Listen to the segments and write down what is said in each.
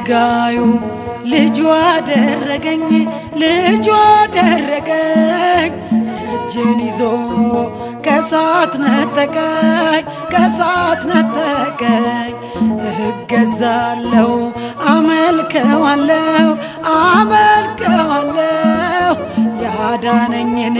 አገልጋዩ ልጁ አደረገኝ ልጁ አደረገኝ እጄን ይዞ ከሳት ነጠቀኝ ከሳት ነጠቀኝ እገዛለው አመልከዋለው አመልከዋለው ያዳነኝን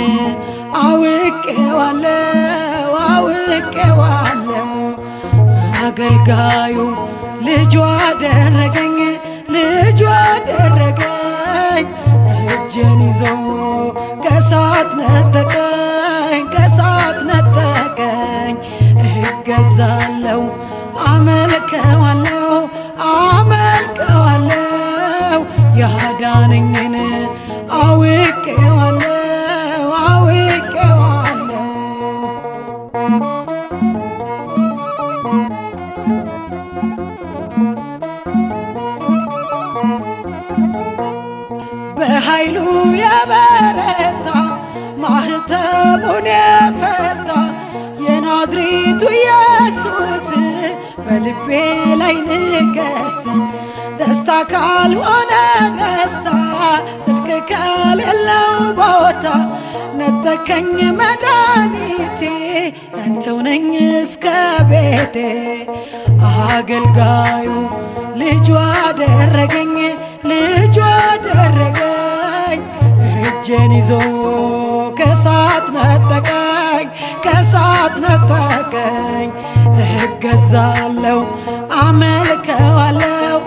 አውቄዋለው አውቄዋለው አገልጋዩ ልጁ አደረገኝ ልጁ አደረገኝ እጄን ይዞ ከሳት ነጠቀኝ ከሳት ነጠቀኝ እገዛለው አመልከዋለው አመልከዋለው ያዳነኝን አውቄዋለው አውቄዋለው በኃይሉ የበረታ ማህተሙን የፈታ የናዝሬቱ ኢየሱስ በልቤ ላይ ንገስ። ደስታ ካልሆነ ደስታ ጽድቅ ከሌለው ቦታ ነጠቀኝ መድኃኒቴ ያንተው ነኝ እስከ ቤቴ አገልጋዩ ልጁ አደረገኝ ልጁ አደረገኝ እጄን ይዞ ከሳት ነጠቀኝ ከሳት ነጠቀኝ እገዛለው አመልከዋለው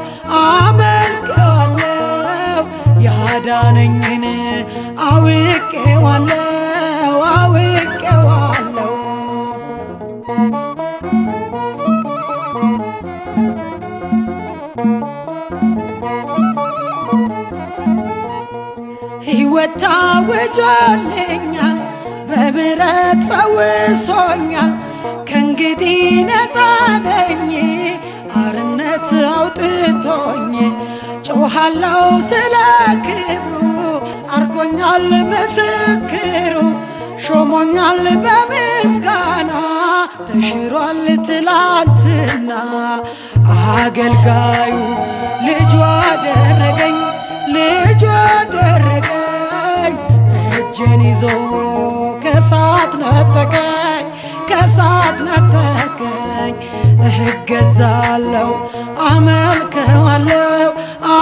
አመልከዋለው ያዳነኝን አውቄዋለው አውቄዋለው ሕይወት ታውጆልኛል በምሕረት ፈውሶኛል ከእንግዲህ ነፃ ነኝ አርነት አውጥቶኝ ጮኻለው ስለ ክብሩ አርጎኛል ምስክሩ ሾሞኛል በምስጋና ተሽሯል ትላንትና አገልጋዩ ልጁ አደረገኝ ልጁ አደረገኝ እጄን ይዞ ከሳት ነጠቀኝ ከሳት ነጠቀኝ እገዛለው አመልከዋለው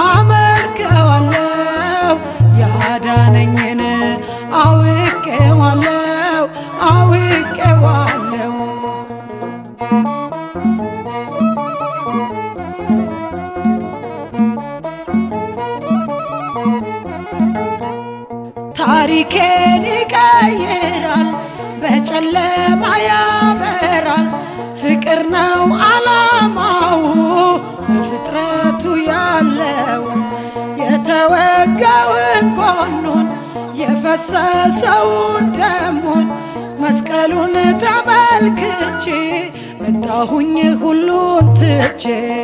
አመልከዋለው ያዳነኝን አውቄዋለው አውቄዋለው ታሪኬን ይቀይራል በጨለማ ያበራል ፍቅር ነው አላማው ለፍጥረቱ ያለው የተወጋውን ጎኑን የፈሰሰውን ደሙን መስቀሉን ተመልክቼ መጣሁኝ ሁሉን ትቼ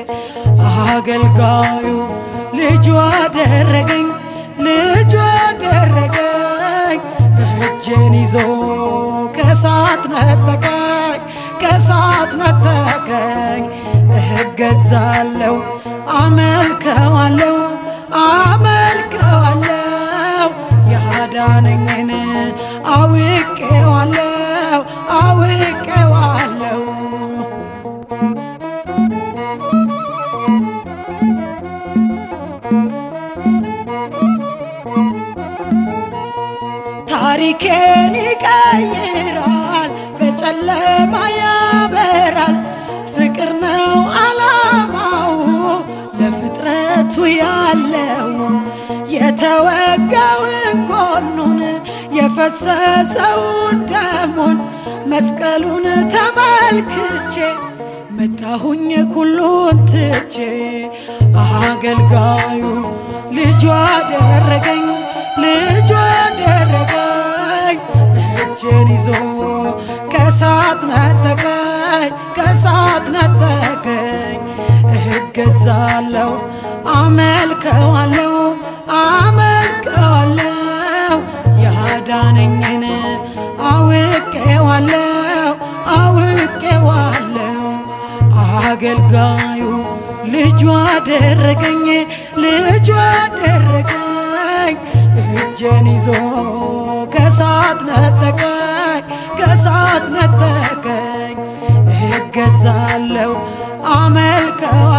አገልጋዩ ልጁ አደረገኝ ልጁ አደረገኝ እጄን ይዞ ከሳት ነጠቀኝ ከሳት ነጠቀኝ እገዛለው አመልከዋለው አመልከዋለው ያዳነኝን አውቄዋለው አውቄዋለው ታሪኬን ይቀይራል በጨለማ ያበራል ፍቅር ነው አላማው ለፍጥረቱ ያለው የተወጋውን ጎኑን የፈሰሰውን ደሙን መስቀሉን ተመልክቼ መጣሁኝ ሁሉን ትቼ አገልጋዩ ልጁ አደረገኝ ልጁ አደረገኝ እጄን ይዞ ከሳት ነጠቀኝ ከሳት ነጠቀኝ እገዛለው አመልከዋለው አመልከዋለው ያዳነኝን አውቄዋለው አውቄዋለው አገልጋዩ ልጁ አደረገኝ ልጁ አደረገኝ እጄን ይዞ ከሳት ነጠቀኝ ከሳት ነጠቀኝ እገዛለሁ አመልከዋ